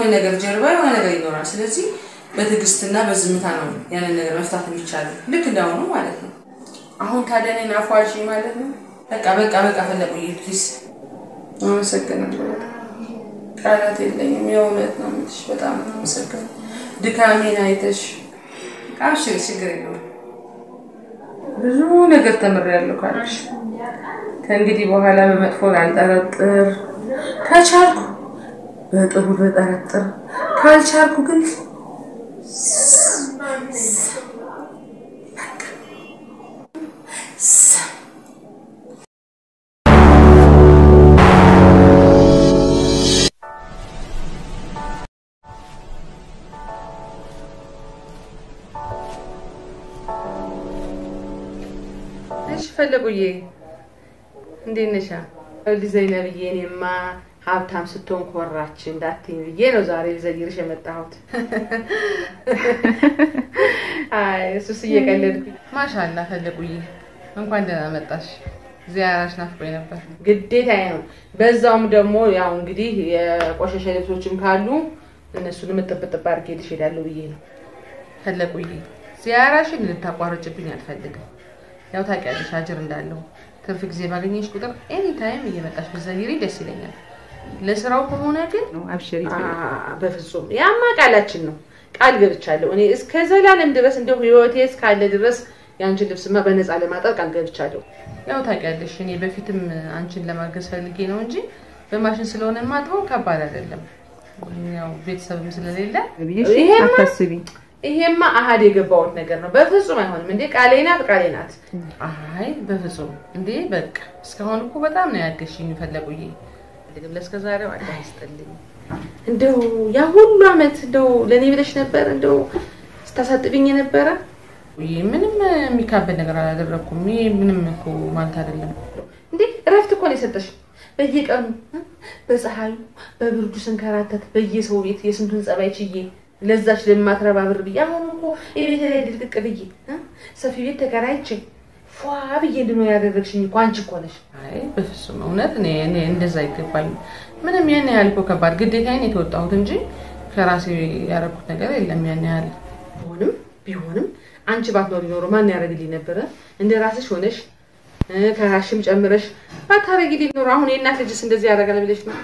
ነገር ጀርባ የሆነ ነገር ይኖራል። ስለዚህ በትዕግስትና በዝምታ ነው ያንን ነገር መፍታት የሚቻለው ልክ እንዳሁኑ ማለት ነው። አሁን ታዲያ እኔን አፏልሽ ማለት ነው። በቃ በቃ በቃ ፈለቁ ፕሊዝ። አመሰግናለሁ። ቃላት የለኝም። የእውነት ነው የምልሽ። በጣም ነው አመሰግናለሁ። ድካሜን አይተሽ አብሽሪ፣ ችግር የለውም። ብዙ ነገር ተምሬያለሁ ካልሽ ከእንግዲህ በኋላ በመጥፎ ላልጠረጥር፣ ከቻልኩ በጥሩ ልጠረጥር፣ ካልቻልኩ ግን እሺ ፈለጉዬ እንዴት ነሻ? ልጅ ዘይነብዬ እኔማ ሀብታም ስትሆን ኮራች እንዳትኝ ብዬ ነው ዛሬ ልዘይርሽ የመጣሁት። አይ እሱስ እየቀለድኩኝ። ማሻላ ፈለጉዬ እንኳን ደህና መጣሽ። ዚያራሽ ናፍቆኝ ነበር። ግዴታዬ ነው። በዛውም ደግሞ ያው እንግዲህ የቆሸሸ ልብሶችም ካሉ እነሱንም እጥብጥብ አድርጌልሽ እሄዳለሁ ብዬ ነው። ፈለጉዬ ዚያራሽን ልታቋርጭብኝ አልፈልግም። ያው ታውቂያለሽ አጅር እንዳለው ትርፍ ጊዜ ባገኘሽ ቁጥር ኤኒ ታይም እየመጣሽ ብትዘይሪ ደስ ይለኛል። ለስራው ከሆነ ግን አብሽሪ በፍጹም ያማ ቃላችን ነው። ቃል ገብቻለሁ እኔ እስከ ዘላለም ድረስ እንደው ህይወቴ እስካለ ድረስ የአንቺን ልብስማ በነፃ ለማጠብ ቃል ገብቻለሁ። ያው ታውቂያለሽ እኔ በፊትም አንቺን ለማገዝ ፈልጌ ነው እንጂ በማሽን ስለሆነ ማጥበው ከባድ አይደለም። ያው ቤተሰብም ስለሌለ ይሄማ አታስቢ። ይሄማ አሀድ የገባሁት ነገር ነው። በፍጹም አይሆንም። እንዴ ቃሌ ናት ቃሌ ናት። አይ በፍጹም እንዴ በቃ እስካሁን እኮ በጣም ነው ያገሽኝ። ፈለጉዬ ግም ለእስከ ዛሬው አላህ ይስጥልኝ። እንደው ያ ሁሉ አመት እንደው ለእኔ ብለሽ ነበር እንደው ስታሳጥብኝ የነበረ ውይ ምንም የሚካበድ ነገር አላደረግኩም። ይሄ ምንም እኮ ማለት አይደለም። እንዴ እረፍት እኮ ነው የሰጠሽ። በየቀኑ በፀሐዩ በብርዱ ስንከራተት በየሰው ቤት የስንቱን ጸባይ ችዬ ለዛች ለማትረባ ብር ብዬ አሁን እኮ የቤት ላይ ድልቅቅ ብዬ ሰፊ ቤት ተከራይቼ ፏ ብዬ እንድኖር ያደረግሽኝ እኮ አንቺ እኮ ነሽ። አይ በፍጹም እውነት እኔ እኔ እንደዛ አይገባኝም። ምንም ያን ያህል እኮ ከባድ ግዴታዬን የተወጣሁት እንጂ ከራሴ ያደረኩት ነገር የለም ያን ያህል ቢሆንም ቢሆንም አንቺ ባትኖሪ ኖሮ ማን ያደርግልኝ ነበረ? እንደ ራስሽ ሆነሽ ከራሽም ጨምረሽ ባታረጊልኝ ኖሮ አሁን የእናት ልጅስ እንደዚህ ያደርጋል ብለሽ ነው?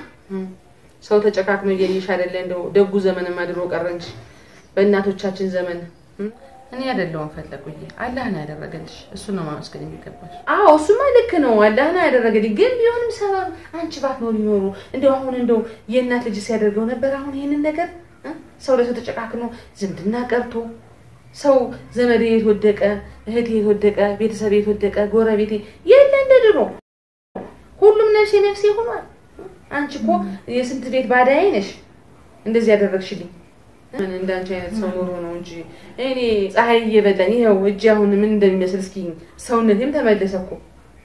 ሰው ተጨካክኖ እየልሽ አይደለ? እንደው ደጉ ዘመንማ ድሮ ቀረ እንጂ በእናቶቻችን ዘመን እኔ አይደለሁም ፈለጉኝ። አላህ ነው ያደረገልሽ። እሱ ነው ማመስገን የሚገባሽ። አዎ እሱማ ልክ ነው። አላህ ነው ያደረገልኝ። ግን ቢሆንም ሰበብ አንቺ ባትኖሪ ኖሮ እንደው አሁን እንደው የእናት ልጅ ሲያደርገው ነበር። አሁን ይሄንን ነገር ሰው ለሰው ተጨካክኖ ዝምድና ቀርቶ ሰው ዘመዴ የት ወደቀ፣ እህቴ የት ወደቀ፣ ቤተሰብ የት ወደቀ፣ ጎረቤቴ የለ እንደ ድሮ ሁሉም ነፍሴ ነፍሴ ሆኗል። አንቺ እኮ የስንት ቤት ባዳዬ ነሽ። እንደዚህ ያደረግሽልኝ ምን እንዳንቺ አይነት ሰው ኖሮ ነው እንጂ እኔ ፀሐይ እየበላኝ ይኸው እጅ አሁን ምን እንደሚመስል እስኪ ሰውነቴም ተመለሰ እኮ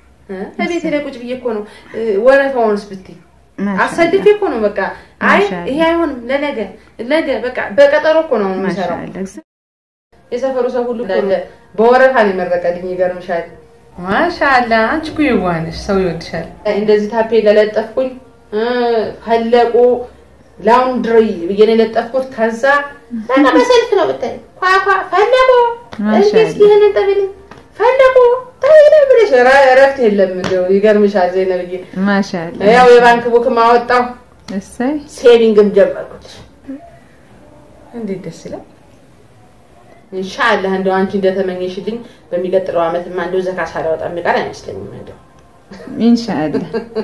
ከቤቴ ላይ ቁጭ ብዬ እኮ ነው። ወረፋውንስ ብትይ አሰድፌ እኮ ነው በቃ። አይ ይሄ አይሆንም፣ ለነገ ነገ በቃ በቀጠሮ እኮ ነው የምሰራው። የሰፈሩ ሰው ሁሉ እንዳለ በወረፋ ነው የመረቀልኝ። ይገርምሻል። ማሻአላ አንቺ እኮ የዋህ ነሽ፣ ሰው ይወድሻል። እንደዚህ ታፔላ ለጠፍኩኝ ፈለቁ ላውንድሪ ብዬ ነው የለጠፍኩት። ከዛ በቃ በሰልፍ ነው ብታይ ኳኳ ፈለቁ እስኪ ይህንን ጠብልኝ ፈለቁ ተይለ ብለሽ እረፍት የለም። እንደው ይገርምሻል ዘይነብዬ፣ ማሻአላ ያው የባንክ ቡክ ማወጣው እሰይ ሴቪንግም ጀመርኩት። እንዴት ደስ ይላል። ኢንሻአላህ እንደው አንቺ እንደተመኘሽልኝ በሚቀጥለው ዓመትማ እንደው ዘካ ሳላወጣ የሚቀር አይመስለኝም። እንደው ኢንሻአላ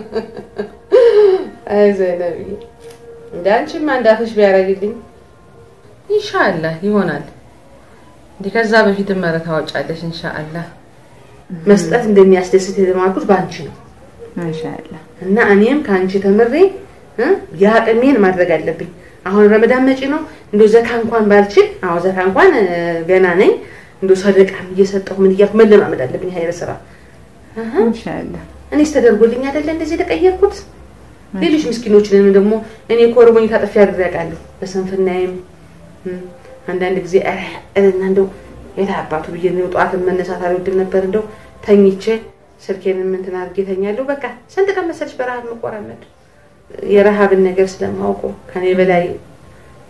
አይ ዘይነብዬ እንደ አንቺማ እንዳፍሽ ቢያደርግልኝ ኢንሻአላህ ይሆናል። እንዲህ ከዛ በፊትም ኧረ ታወጫለሽ ኢንሻአላህ። መስጠት እንደሚያስደስት የተማርኩት በአንቺ ነው ማሻአላ እና እኔም ከአንቺ ተምሬ የአቅሜን ማድረግ አለብኝ። አሁን ረመዳን መጪ ነው። እንደው ዘካ እንኳን ባልችል፣ አዎ ዘካ እንኳን ገና ነኝ። እንደው ሰደቃም እየሰጠሁ ምን እያልኩ መለማመድ አለብኝ ሀይረ ስራ። ኢንሻአላ እኔስ ተደርጎልኝ አይደለ እንደዚህ የተቀየርኩት። ሌሎች ምስኪኖችንም ደግሞ እኔ ኮርቦኝ ታጥፌ አድሬ አውቃለሁ። በስንፍናዬም አንዳንድ ጊዜ ኧረ እና እንደው የት አባቱ ብዬ ነው ጠዋትን መነሳት አልወድም ነበር። እንደው ተኝቼ ስልኬንም እንትን አድርጌ ተኛለሁ። በቃ ስንት ቀን መሰለሽ በረሃብ መቆራመድ የረሃብን ነገር ስለማውቀው ከኔ በላይ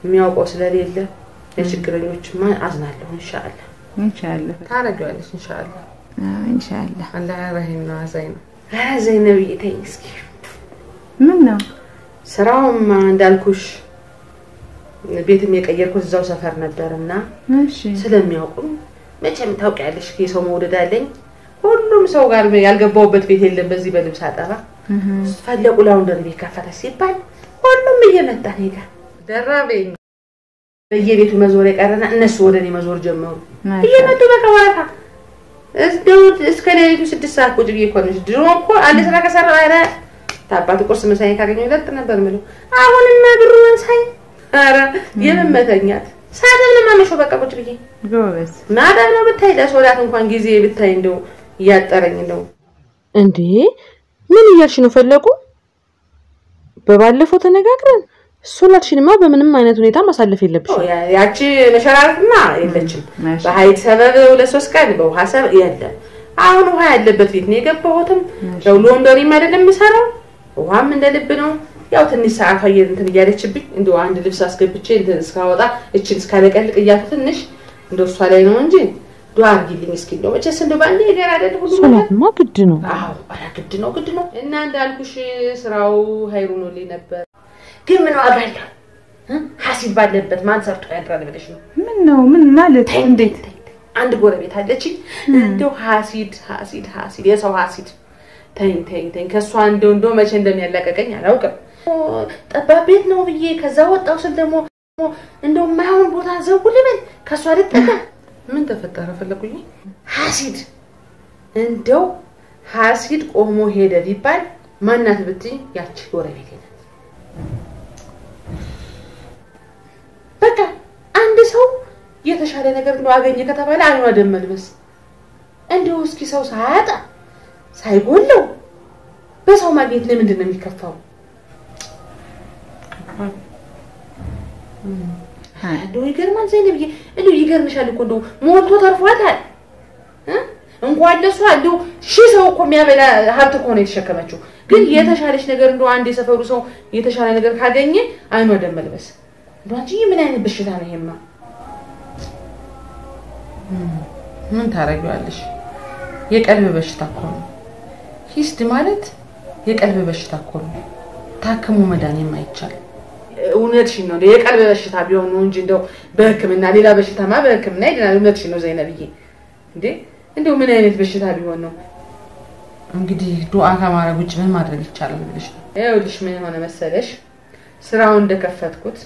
የሚያውቀው ስለሌለ ለችግረኞችማ አዝናለሁ። እንሻአላ ኢንሻአላህ ታረጊዋለሽ። እንሻአላ አዎ ኢንሻአላህ አላህ ረሂም ነው፣ አዛኝ ነው። ኧረ ዘይነብዬ ተይኝ እስኪ ምን ነው ስራውም እንዳልኩሽ ቤትም የቀየርኩት እዛው ሰፈር ነበርና እሺ ስለሚያውቁ መቼም ታውቂያለሽ የሰው መውደድ አለኝ። ሁሉም ሰው ጋር ያልገባውበት ቤት የለም። በዚህ በልብስ አጠባ እህ ፈለቁ ላውንደሪ ቤት ከፈተ ሲባል ሁሉም እየመጣ እኔ ጋር ደራበኝ። በየቤቱ መዞር የቀረና እነሱ ወደ እኔ መዞር ጀመሩ። እየመጡ በቃ ወረፋ እንደው እስከ ሌሊቱ ስድስት ሰዓት ቁጭ ብዬ እኮ ነው። ድሮ እኮ አንድ ስራ ከሰራሁ ኧረ ታባት ቁርስ ምሳዬ ካገኘሁ ይለጥ ነበር የምለው። አሁንማ ብሩን ሳይ ኧረ የምመተኛት ሳደብ ነው የማመሸው በቃ ቁጭ ብዬ ጎበዝ ማዳም ነው ብታይ ለሶላት እንኳን ጊዜ ብታይ እንደው እያጠረኝ እንደው እንዴ ምን እያልሽ ነው ፈለቁ በባለፈው ተነጋግረን ሶላትሽንማ በምንም አይነት ሁኔታ ማሳለፍ የለብሽም ያቺ መሸራረፍማ የለችም ማሻ በሀይል ሰበብ ሁለት ሶስት ቀን በውሃ ሰበብ የለም አሁን ውሃ ያለበት ቤት ነው የገባሁትም ያው ሎንደሪም አይደለም የምሰራው ውሃም እንደ ልብ ነው ያው ትንሽ ሰዓቷ እየ- እንትን እያለችብኝ እንደ አንድ ልብስ አስገብቼ እንትን እስካወጣ እችን እስካለቀልቅ እያልኩ ትንሽ እንደ እሷ ላይ ነው እንጂ ዱዓ አድርጊልኝ እስኪ እንደው መቼስ እንደው በአንዴ ነገር አይደል ሁሉ ነገር ሶላትማ ግድ ነው። አዎ ኧረ ግድ ነው ግድ ነው እና እንዳልኩሽ ስራው ሀይሩ ሆኖልኝ ነበር ግን ምን ዋጋ አለው እ? ሀሲብ ባለበት ማን ሰርቶ ያድራል ብለሽ ነው ምን ነው ምን ማለት እንዴት አንድ ጎረቤት አለችኝ እንደው ሀሲድ ሀሲድ ሀሲድ የሰው ሀሲድ ተይኝ ተይኝ ተይኝ ከእሷ እንደው እንደው መቼ እንደሚያላቀቀኝ አላውቅም ጠባብ ቤት ነው ብዬ ከዛ ወጣው ስል ደግሞ እንደው የማይሆን ቦታ ዘው ልበል ከእሷ ልጠጋ ምን ተፈጠረ ፈለጉኝ ሀሲድ እንደው ሀሲድ ቆሞ ሄደ ቢባል ማናት ብትይ ያቺ ጎረቤት ናት በቃ አንድ ሰው የተሻለ ነገር እንደው አገኘ ከተባለ አይኗ ደም መልበስ እንደው እስኪ ሰው ሳያጣ ሳይጎለው በሰው ማግኘት ለምንድን ነው የሚከፋው? እንደው ይገርማል ዘይነብዬ፣ እንደው ይገርምሻል እኮ እንደው ሞልቶ ተርፏታል እ? እንኳን ለሷ እንደው ሺህ ሰው እኮ የሚያበላ ሀብት እኮ ነው የተሸከመችው። ግን የተሻለች ነገር እንደው አንድ የሰፈሩ ሰው የተሻለ ነገር ካገኘ አይኗ ደም መልበስ እንደው አንቺ ምን አይነት በሽታ ነው ይሄማ? ምን ታረጊዋለሽ? የቀልብ በሽታ እኮ ነው። ሂስድ ማለት የቀልብ በሽታ እኮ ነው። ታክሞ መዳን የማይቻል እውነትሽን ነው። የቀልብ በሽታ ቢሆን ነው እንጂ እንደው በሕክምና ሌላ በሽታማ በሕክምና ይድናል። እውነትሽን ነው ዘይነብዬ። እንዴ እንደው ምን አይነት በሽታ ቢሆን ነው? እንግዲህ ዱዓ ከማድረግ ውጭ ምን ማድረግ ይቻላል ብለሽ ነው? ይኸውልሽ ምን ሆነ መሰለሽ ስራውን እንደከፈትኩት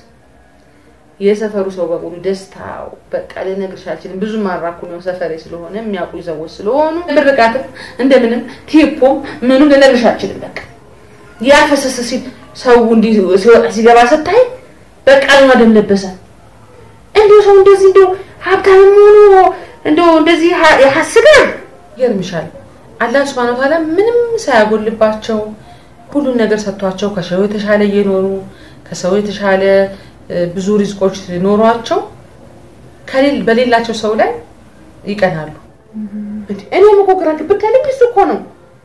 የሰፈሩ ሰው በሙሉ ደስታው በቃ ልነግርሽ አልችልም። ብዙ ማራኩ ነው ሰፈሬ ስለሆነ የሚያውቁ ሰዎች ስለሆኑ ምርቃትም እንደምንም ቴፖም ምኑም ልነግርሽ አልችልም። በቃ ያፈሰሰ ሲል ሰው እንዲህ ሲወጣ ሲገባ ስታይ በቃ ነው ደም ለበሰ። እንዲሁ ሰው እንደዚህ እንዲሁ ሀብታም ሆኖ እንዲሁ እንደዚህ ያሐስጋል። ይገርምሻል አላህ ሱብሃነሁ ወተዓላ ምንም ሳያጎልባቸው ሁሉን ነገር ሰጥቷቸው ከሰው የተሻለ እየኖሩ ከሰው የተሻለ ብዙ ሪዝቆች ኖሯቸው ከሌል በሌላቸው ሰው ላይ ይቀናሉ። እኔም እኮ ግራ ግብት ያለኝ እሱ እኮ ነው።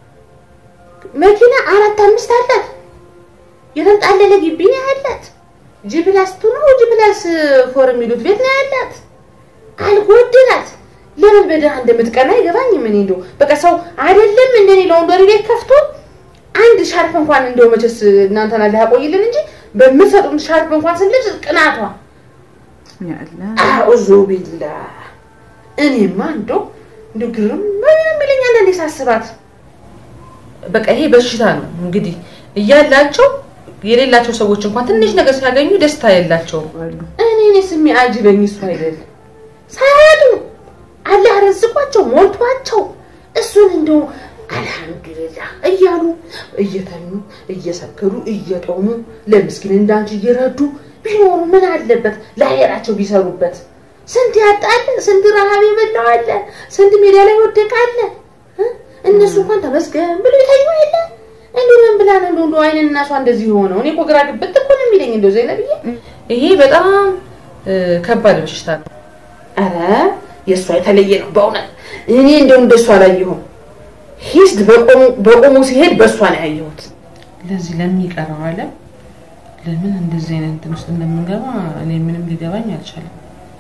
መኪና አራት አምስት አላት፣ የተንጣለለ ግቢ ነው ያላት። ጂፕላስ ቱ ነው ጂፕላስ ፎር የሚሉት ቤት ነው ያላት። አልጎድላት። ለምን በድሃ እንደምትቀና አይገባኝም። እኔ እንደው በቃ ሰው አይደለም እንደኔ ለወንዶሪ ቤት ከፍቶ አንድ ሻርፕ እንኳን እንደው መቼስ እናንተን አላህ ያቆይልን እንጂ በምትሰጡን ሻርፕ እንኳን ስንልብስ ቅናቷ ያላ አዑዙ ቢላ እኔማ እንደው እንደው ግርም የሚለኝ አንዳንዴ ሳስባት በቃ ይሄ በሽታ ነው እንግዲህ እያላቸው የሌላቸው ሰዎች እንኳን ትንሽ ነገር ሲያገኙ ደስታ የላቸውም። እኔ እኔ ስሚ አጅበኝ እሱ አይደል ሳያዱ አላህ ረዝቋቸው ሞልቷቸው እሱን እንደው አልሐምዱሊላህ እያሉ እየተኙ እየሰከሩ እየጦሙ ለምስኪን እንዳንቺ እየረዱ ቢኖሩ ምን አለበት? ለአሄራቸው ቢሰሩበት። ስንት ያጣለ፣ ስንት ረሃብ የበላው አለ፣ ስንት ሜዳ ላይ ወደቀ አለ። እ? እነሱ እንኳን ተመስገን ብሎ የተኙ የለ። እንዲሁ ምን ብላ ነው እንደው አይንን እናሷ እንደዚህ ሆነው? እኔ እኮ ግራ ግብት እኮ ነው የሚለኝ እንደው ዘይነብዬ፣ ይሄ በጣም ከባድ በሽታ ነው። ኧረ የእሷ የተለየ ነው በእውነት እኔ እንደው እንደሷ አላየሁም። ሂስድ በቆሙ ሲሄድ በእሷ ነው ያየሁት። ለዚህ ለሚቀረው ዓለም ለምን እንደዚህ አይነት እንትን ውስጥ እንደምንገባ እኔ ምንም ሊገባኝ አልቻለም።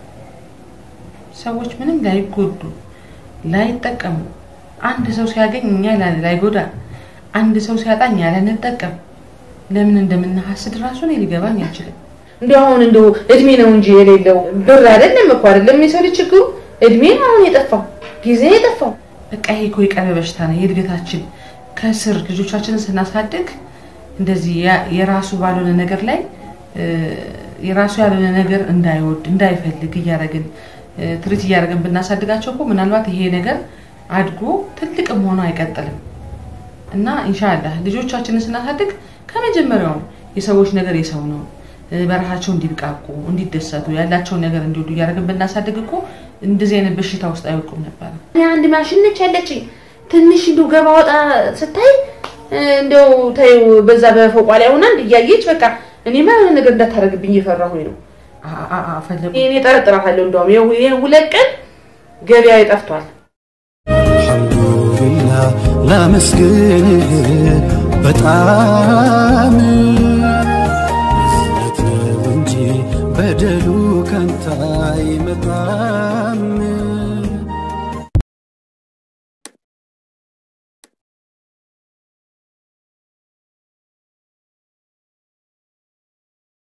ሰዎች ምንም ላይጎዱ ላይጠቀሙ፣ አንድ ሰው ሲያገኝ እኛ ላይጎዳ፣ አንድ ሰው ሲያጣ እኛ ላንጠቀም ለምን እንደምናሐስድ ራሱ እኔ ሊገባኝ አይችልም። እንዲሁ አሁን እንደው እድሜ ነው እንጂ የሌለው ብር አይደለም እኮ አይደለም የሰው ልጅ ችግሩ እድሜ ነው አሁን የጠፋው ጊዜ የጠፋው በቃ ይሄ እኮ የቀረ በሽታ ነው የእድገታችን ከስር ልጆቻችንን ስናሳድግ እንደዚህ የራሱ ባልሆነ ነገር ላይ የራሱ ያልሆነ ነገር እንዳይወድ እንዳይፈልግ እያደረግን ትሪት እያደረግን ብናሳድጋቸው እኮ ምናልባት ይሄ ነገር አድጎ ትልቅም ሆኖ አይቀጥልም እና ኢንሻላህ ልጆቻችንን ስናሳድግ ከመጀመሪያውም የሰዎች ነገር የሰው ነው በረሃቸው እንዲብቃቁ እንዲደሰቱ ያላቸውን ነገር እንዲወዱ እያደረግን ብናሳድግ እኮ እንደዚህ አይነት በሽታ ውስጥ አይወድቁም ነበር። አንድ ማሽን ነች ያለችኝ ትንሽ እንደው ገባ ወጣ ስታይ እንደው ተይው በዛ በፎቋ ላይ ሆና እያየች በቃ እኔማ የሆነ ነገር እንዳታደርግብኝ እየፈራሁኝ ነው። ፈለጉ እኔ ጠረጥራታለሁ። እንደውም ይሄን ሁለት ቀን ገበያ ጠፍቷል። አልሐምዱሊላህ ላመስግንህ በጣም እዝነት ነው እንጂ በደሉ ከንታ ይመጣል